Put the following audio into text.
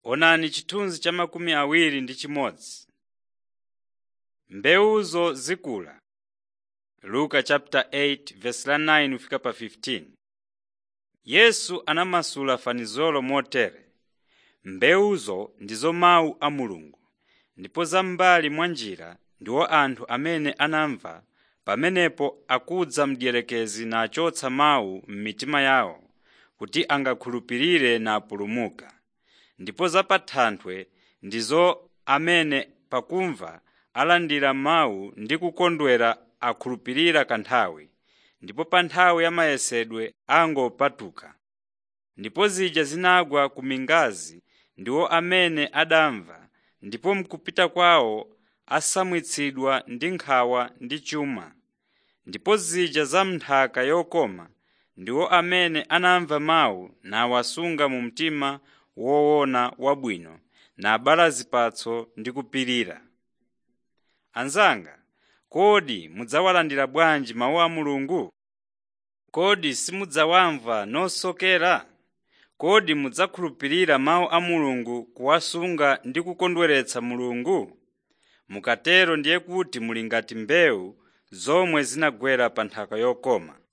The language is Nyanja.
Onani chithunzi cha makumi awiri ndi chimodzi. Mbewuzo zikula. Luka chapter 8 verse la 9 kufika pa 15. Yesu anamasula fanizolo motere: mbewuzo ndizo mawu a Mulungu, ndipo zam'mbali mwa njira ndiwo anthu amene anamva, pamenepo akudza mdierekezi nachotsa mawu m'mitima yawo kuti angakhulupirire napulumuka. Ndipo za pa thanthwe ndizo amene pakumva alandira mawu ndi kukondwera akhulupirira kanthawi, ndipo pa nthawi ya mayesedwe angopatuka. Ndipo zija zinagwa ku mingazi ndiwo amene adamva, ndipo m'kupita kwawo asamwitsidwa ndi nkhawa ndi chuma. Ndipo zija za m'nthaka yokoma ndiwo amene anamva mawu nawasunga mu mtima woona wabwino nabala zipatso ndi kupirira. Anzanga, kodi mudzawalandira bwanji mawu a Mulungu? Kodi simudzawamva nosokera? Kodi mudzakhulupirira mawu a Mulungu kuwasunga ndi kukondweretsa Mulungu? Mukatero ndiye kuti muli ngati mbewu zomwe zinagwera pa nthaka yokoma.